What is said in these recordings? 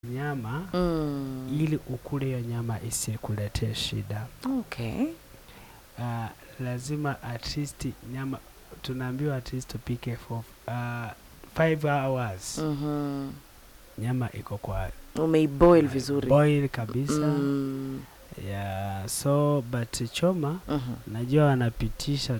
nyama Mm. ili ukule hiyo nyama isikuletee shida. Okay. Uh, lazima at least nyama tunaambiwa at least tupike for uh, five hours Mhm. nyama iko kwa Umeiboil vizuri. boil kabisa Mm. yeah, so but choma Mhm. najua wanapitisha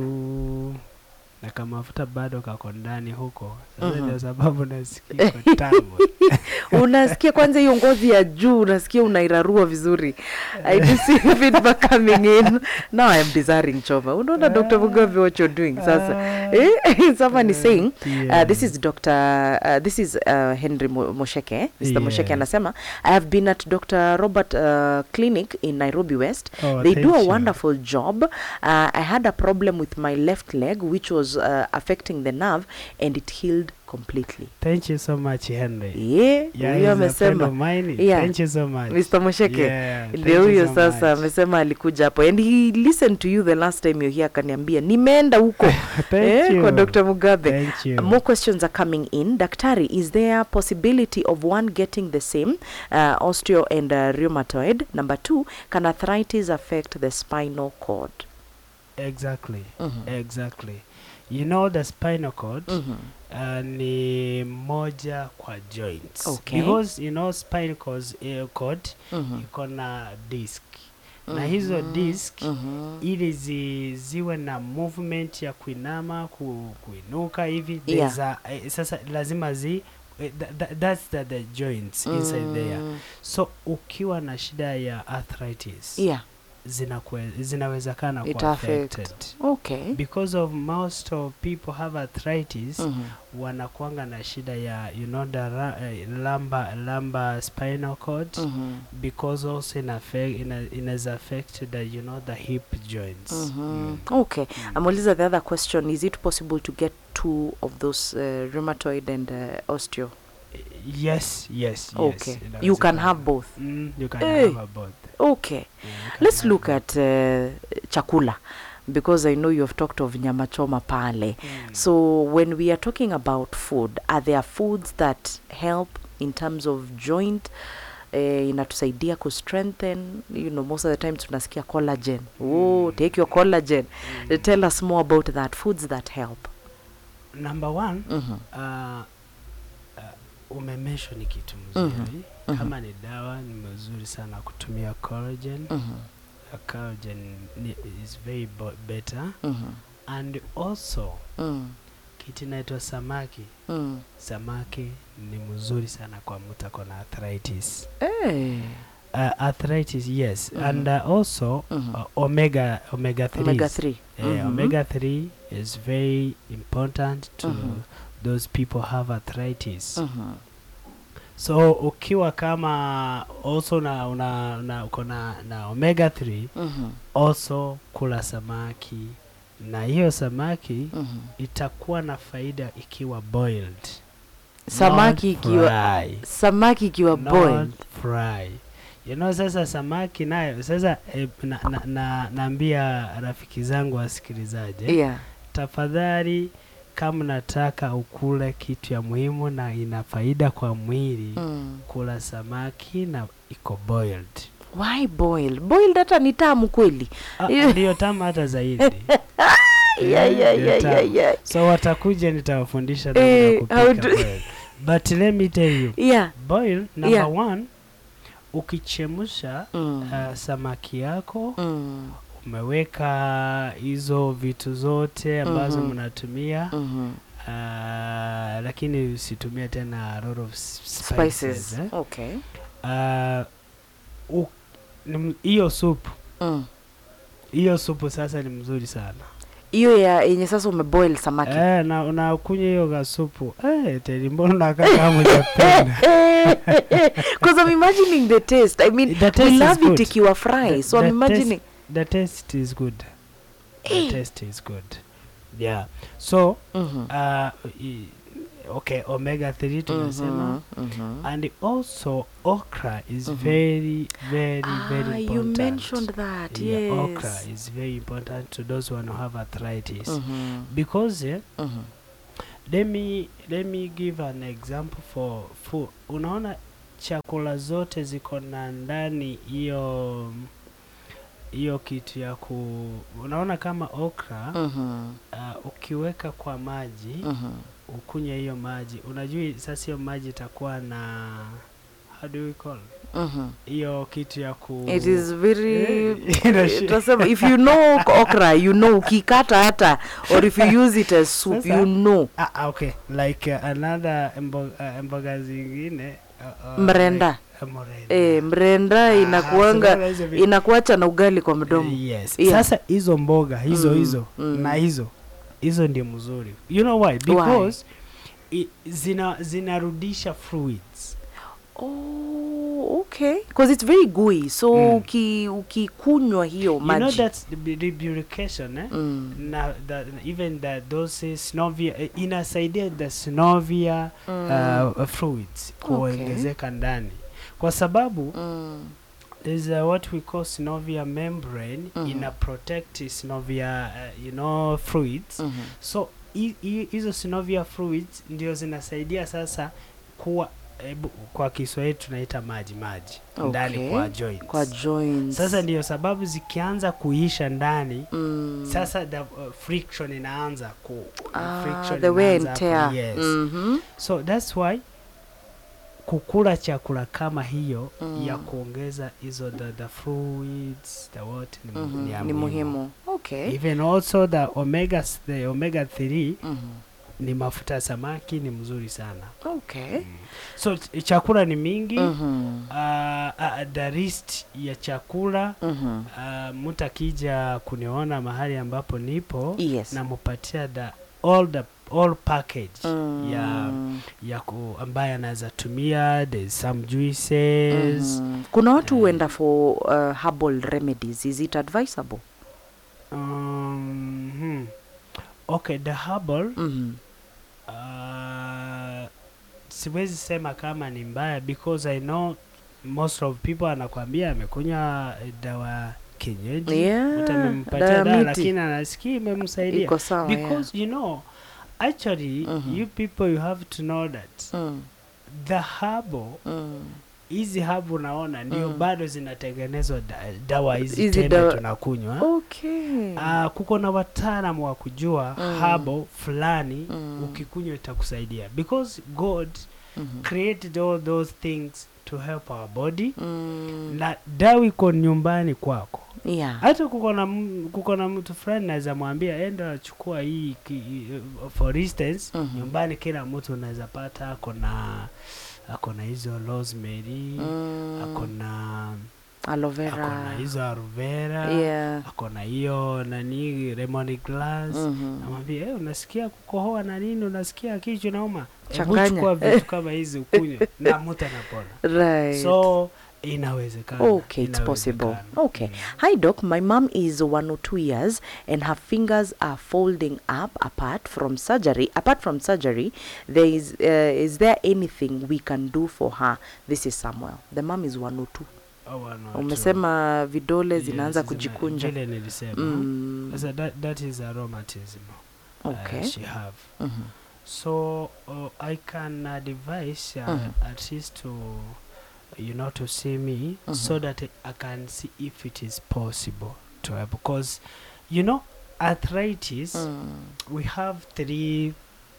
tu na kama mafuta bado kako ndani huko sasa Mhm. ndio sababu nasikia iko tamu unasikia kwanza hiyo ngozi ya juu unasikia unairarua vizuri i do see feedback coming in now i am desiring choma unaona dr mugabe what you're doing sasa Eh, someone is saying Uh, this is Dr. Uh, this is uh, Henry Mo- Mosheke. Mr. Mosheke Yes. anasema I have been at Dr. Robert uh, Clinic in Nairobi West. Oh, they thank do a you. wonderful job. Uh, I had a problem with my left leg, which was uh, affecting the nerve, and it healed completely. Thank you so much Henry. Yeah, Yeah, huyo he's a friend of amesema. mine. Yeah. Thank you so much. Mr. Mosheke. Yeah, thank ndio you huyo so sasa much. amesema alikuja hapo and he listened to you the last time you're here akaniambia nimeenda huko Thank eh, you. kwa Dr. Mugabe Thank you. More questions are coming in. Daktari, is there a possibility of one getting the same uh, osteo and uh, rheumatoid? Number two, can arthritis affect the spinal cord? Exactly. Mhm. Exactly. You know the spinal cord Mhm. uh, ni moja kwa joints. Okay. Because you know spinal cord, uh, cord Mhm. iko na disc. Na hizo Mhm. disc Mhm. ili zi, ziwe na movement ya kuinama ku, kuinuka hivi Yeah. there's a- eh, sasa lazima zi eh, tha, tha, that's the, the joints inside there Mm. so ukiwa na shida ya arthritis Yeah. zinakwe, zinawezekana It kuwa affect. affected Okay. because of most of people have arthritis Mhm. wanakuanga na shida ya you know the ra- eh, lumbar, lumbar spinal cord Mhm. because also in affect, in a, in as affect the you know the hip joints Mhm. Mm. Okay. Mm. Amauliza the other question, is it possible to get two of those uh, rheumatoid and uh, osteo? yes yes Okay. yes You can inawezekana. have both. mm, you can Hey. have both Okay. Yeah, you can Let's have look both. at uh, chakula because I know you have talked of nyama choma pale. Mm. So when we are talking about food, are there foods that help in terms of joint eh, inatusaidia ku strengthen you know most of the time tunasikia collagen oh Mm. take your collagen Mm. tell us more about that foods that help number one mm-hmm. uh, uh, umemesho ni kitu Mhm. mzuri Mhm. kama ni dawa ni mzuri sana kutumia collagen Mm-hmm. uh, collagen ni, is very bo- better Mm-hmm. and also Mm. kitu inaitwa samaki Mm. samaki ni mzuri sana kwa mtu ako na arthritis Hey. uh, arthritis yes Mhm. and uh, also Mhm. uh, omega omega 3 omega 3 yeah, omega 3 is very important to Mhm. those people have arthritis mm-hmm. so ukiwa kama also na una, una uko na, na omega 3 Mm-hmm. also kula samaki na hiyo samaki Mm-hmm. itakuwa na faida ikiwa boiled samaki not ikiwa fry. samaki ikiwa Not boiled fry. You know, sasa samaki nayo sasa eh, na, na, na, naambia rafiki zangu wasikilizaje yeah tafadhali kama nataka ukule kitu ya muhimu na ina faida kwa mwili mm. kula samaki na iko boiled why boiled boiled hata ni tamu kweli Ah, Yeah. ndiyo tamu hata zaidi yeah, Eh, yeah, ndio yeah, tamu. yeah, yeah. so watakuja nitawafundisha namna Eh, ya kupika how do- boiled. but let me tell you yeah boil number Yeah. one ukichemsha mm. uh, samaki yako Mm. umeweka hizo vitu zote ambazo Mhm. mnatumia Mhm. uh, lakini usitumie tena a lot of s- spices spices, eh? okay uh, u- ni m- hiyo supu Mm. hiyo supu sasa ni mzuri sana hiyo ya yenye sasa umeboil samaki eh, na unakunywa hiyo kasupu eh, teli mbona unakaa kama hujapenda because i'm imagining the taste i mean The we taste is love it good. ikiwa fry The- so i'm the imagining the taste is good the Eh. taste is good yeah so Mhm. uh, i- okay omega 3 tumesema Mhm, mhm. and also okra is Mhm. very very ah, very you important mentioned that yeah, yes okra is very important to those who have arthritis Mhm, because eh, mhm. let me let me give an example for food unaona chakula zote ziko na ndani hiyo hiyo kitu ya ku unaona kama okra Mhm. uh, ukiweka kwa maji Mhm. ukunywe hiyo maji unajua sasa hiyo maji itakuwa na how do we call Mhm. hiyo kitu ya ku It is very Eh, inashi- Tasema, if you know okra you know ukikata hata or if you use it as soup Sasa- you know ah, ah, okay like uh, another mbo, uh, mboga zingine uh, uh, Mrenda. like, uh, mrenda. eh, mrenda Ah, inakuanga sasa hizo vi- inakuacha na ugali kwa mdomo Eh, yes. Yeah. Sasa hizo mboga hizo Mm, hizo mm. na hizo hizo ndio mzuri. You know why? Because i, zina zinarudisha fluids. oh, okay because it's very gooey so Mm. uki ukikunywa hiyo You know maji that's the bu- lubrication eh? mm. Na the, even the those synovia eh, inasaidia the synovia Mm. uh, fluids Okay. kuongezeka ndani kwa sababu Mm. there's a what we call synovia membrane Mhm. ina protect synovia uh, you know fluids Mhm. so hi- hi- hizo synovia fluids ndio zinasaidia sasa kuwa ebu, kwa Kiswahili tunaita maji maji ndani Okay. kwa joints. kwa joints Sasa ndio sababu zikianza kuisha ndani mm. sasa the uh, friction inaanza ku ah, friction the wear and inaanza hapo, tear yes. Mhm. So that's why kukula chakula kama hiyo Mm. ya kuongeza hizo the, the fluids the what ni, mu- Mhm. ni, ya ni muhimu. muhimu okay Even also the omega the omega 3 Mhm. ni mafuta ya samaki ni mzuri sana. okay So ch- chakula ni mingi Mhm. uh, uh, the list ya chakula Mhm. uh, mtu akija kuniona mahali ambapo nipo yes namupatia the all the all package ya Mm. ya ku, ambaye anaweza tumia there's some juices Mhm. kuna watu Eh. huenda for uh, herbal remedies is it advisable um, hmm. okay the herbal Mhm. uh, siwezi sema kama ni mbaya because i know most of people anakwambia amekunywa eh, dawa kienyeji Yeah, mtu amempatia dawa ya dawa miti. lakini anasikia imemsaidia iko sawa yeah. because you know actually Mhm. you people you have to know that Mm. the herbal Mm. hizi habu unaona ndio Mm. bado zinatengenezwa da, dawa hizi Hizi tembe dawa- tunakunywa okay Ah, kuko na wataalamu wa kujua Mm. habo fulani Mm. ukikunywa itakusaidia because god Mhm. created all those things to help our body Mm. na dawa iko nyumbani kwako yeah hata kuko na m- kuko na mtu fulani naweza mwambia enda chukua hii ki, for instance Mhm. nyumbani kila mtu unaweza pata ako na ako na hizo rosemary Mm. ako na aloe ako na vera hizo aloe vera yeah ako na hiyo nani lemon glass Mhm. namwambia hey, unasikia kukohoa na nini unasikia kichwa nauma hebu Changanya. chukua vitu kama hizi ukunywe na mtu anapona right so inawezekana Okay, it's possible. inawezekana. Okay. Mm. Hi, Doc. My mom is one or two years, and her fingers are folding up apart from surgery. Apart from surgery, there is uh, is there anything we can do for her? This is Samuel. The mom is one or two. Oh, wana watu- Umesema vidole Yes, zinaanza zina- kujikunja. vile nilisema Mm. sasa that, that is a rheumatism Okay. uh, she have Mhm. so uh, i can advise uh, Mhm. at least to you know to see me Mhm. so that i can see if it is possible to help because you know arthritis Mm. we have three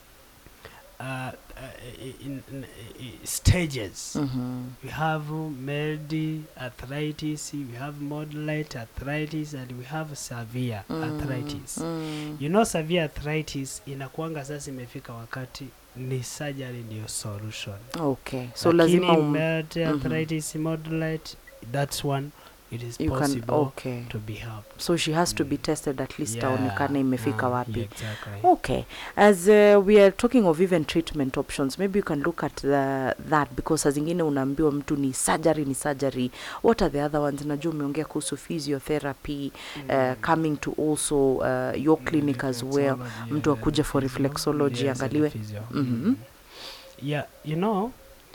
uh, uh, in, in, in stages Mhm. we have mild arthritis we have moderate arthritis and we have severe arthritis Mm. you know severe arthritis inakuanga sasa imefika wakati ni surgery ndio solution Okay. So Lakini lazima um, mild Mhm. arthritis moderate that's one it is you can possible okay. to be helped So she has to be Mm. tested at least Yeah, aonekane imefika um, wapi. yeah, exactly. Okay, as uh, we are talking of even treatment options, maybe you can look at the, that because saa zingine unaambiwa mtu ni surgery ni surgery. What are the other ones? Najua umeongea kuhusu physiotherapy uh, coming to also uh, your clinic as well. Reflexology, mtu yeah, akuje the for physio. reflexology, Yes, and the angaliwe. physio. Mhm. Mm. yeah you know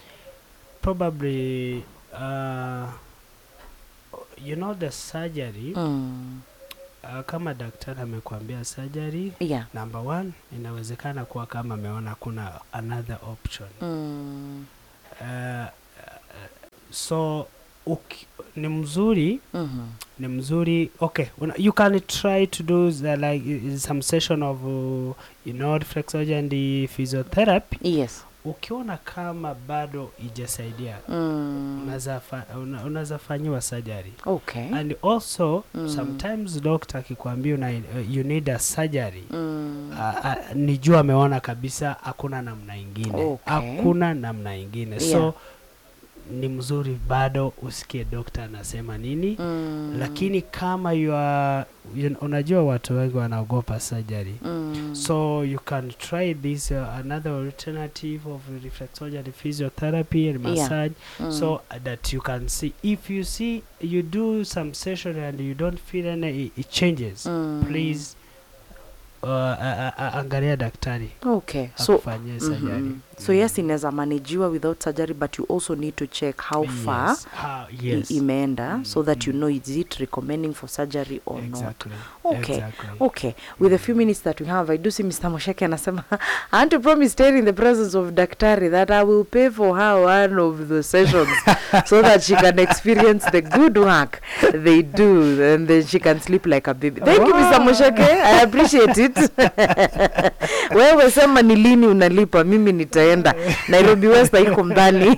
probably uh, you know the surgery Mm. uh, kama daktari amekwambia surgery Yeah. number one inawezekana kuwa kama ameona kuna another option Mm. uh, so uki, ni mzuri Mhm. ni mzuri okay una, you can try to do the, like i- i- some session of uh, you know reflexology and the physiotherapy yes ukiona kama bado ijasaidia mm. unaweza fa, una, unaweza fanyiwa surgery okay and also Mm. sometimes doctor akikwambia una, uh, you need a surgery mm. uh, uh, ni juu ameona kabisa hakuna namna ingine Okay. hakuna namna ingine Yeah. so ni mzuri bado usikie dokta anasema nini Mm. lakini kama you are, you, unajua watu wengi wanaogopa surgery mm. so you can try this uh, another alternative of reflexology and physiotherapy and Yeah. massage mm. so that you can see if you see you do some session and you don't feel any it changes mm. please uh, a- a- a- angalia daktari okay so akufanyie surgery Mhm. so yes inaweza manajiwa without surgery but you also need to check how far yes. How, i- yes. imeenda so that you Mm. know is it recommending for surgery or not exactly. Okay. exactly. okay with the few minutes that we have i do see mr mosheke anasema i want to promise her in the presence of daktari that i will pay for her one of the sessions so that she can experience the good work they do and then she can sleep like a baby thank you mr Wow. mosheke i appreciate it wewe sema ni lini unalipa mimi nitaenda nairobi west haiko mbali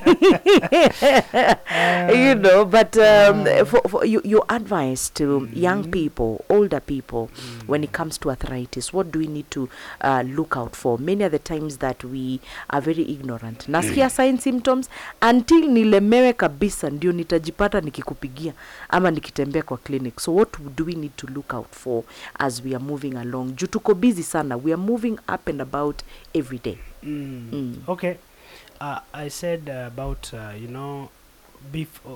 you know but um, Wow. for, for you, your advice to young people older people when it comes to arthritis what do we need to uh, look out for many are the times that we are very ignorant nasikia sign symptoms until nilemewe kabisa ndio nitajipata nikikupigia ama nikitembea kwa clinic so what do we need to look out for as we are moving along juu tuko busy sana we are moving up and about every day Mm. Mm. Okay. Uh, I said uh, about uh, you know, before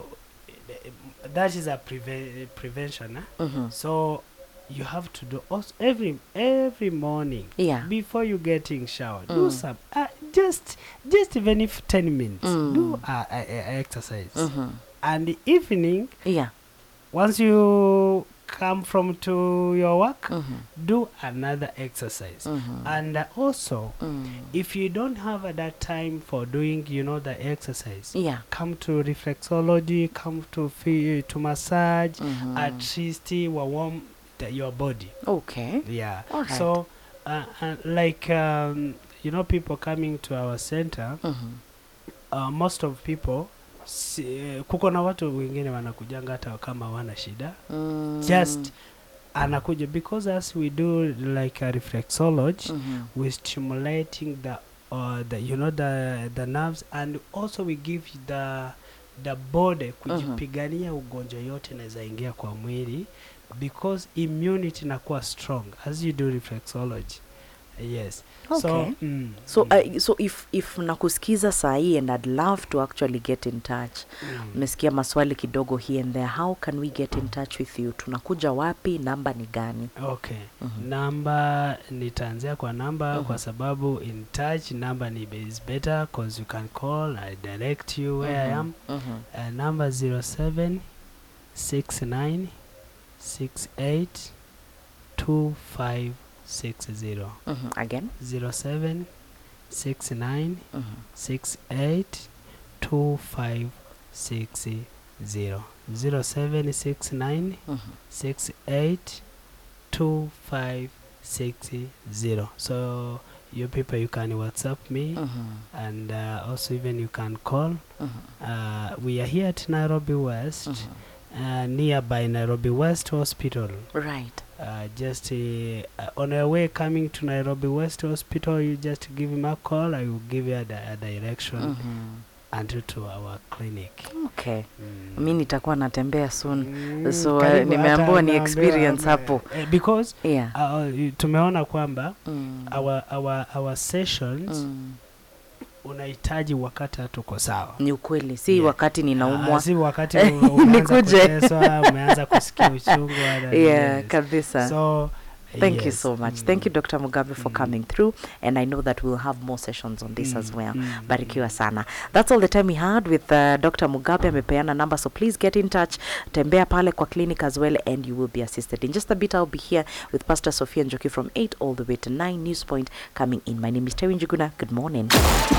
that is a preve- prevention. Eh? Mhm. So you have to do also every every morning yeah before you getting showered. Mm. Do some uh, just just even if ten minutes. Mm. Do uh, uh, uh, exercise. Mhm. And the evening, yeah once you come from to your work, Mhm. do another exercise. Mhm. And uh, also, Mm. if you don't have uh, that time for doing you know the exercise yeah come to reflexology come to fi- to massage Mhm. at least uh, warm the, your body okay yeah Alright. so uh, uh, like um, you know people coming to our center Mhm. uh, most of people si, uh, kuko na watu wengine wanakujanga hata kama wana shida Mm. just anakuja because as we do like a reflexology Mhm. we're stimulating the uh, the you know the the nerves and also we give the the body kujipigania ugonjwa yote inaweza ingia kwa mwili because immunity inakuwa strong as you do reflexology yes so Okay. mm, so mm, uh, so if if nakusikiza sahii and i'd love to actually get in touch mm. umesikia maswali kidogo here and there how can we get in touch with you tunakuja wapi namba ni gani okay Mhm. namba nitaanzia kwa namba Mhm. kwa sababu in touch namba ni is better cause you can call i direct you where i Mhm. am Mhm. uh, number 07 69 68 2560 Mhm. again 07 69 Mhm. 68 2560 07 69 Mhm. 68 2560 so you people you can whatsapp me Mhm. and uh, also even you can call Mhm. uh, we are here at nairobi west Mhm. uh, nearby Nairobi West Hospital. right Uh, just uh, on your way coming to Nairobi West Hospital, you just give him a call. I will give you a, di- a direction Mhm. until to our clinic. okay Mm. mi nitakuwa natembea soon Mm, so, karibu, eh, nimeambiwa hata ni naambiwa, experience ame- hapo. eh, because yeah uh, tumeona kwamba Mm. our, our, our sessions Mm. unahitaji wakati hatuko sawa. ni ukweli si Yeah. wakati ninaumwa Ah, si wakati u- umeanza Nikuje. kuteswa, umeanza kusikia uchungu. wala- yeah yes. kabisa So, Thank you yes. so much. Mm. Thank you, Dr. Mugabe, for Mm. coming through. And I know that we'll have more sessions on this as Mm, well. mm, Barikiwa sana. That's all the time we had with uh, Dr. Mugabe. Amepeana number, so please get in touch. Tembea pale kwa clinic as well, and you will be assisted. In just a bit, I'll be here with Pastor Sophia Njoki from 8 all the way to 9 News Point coming in. My name is Terry Njuguna. Good morning.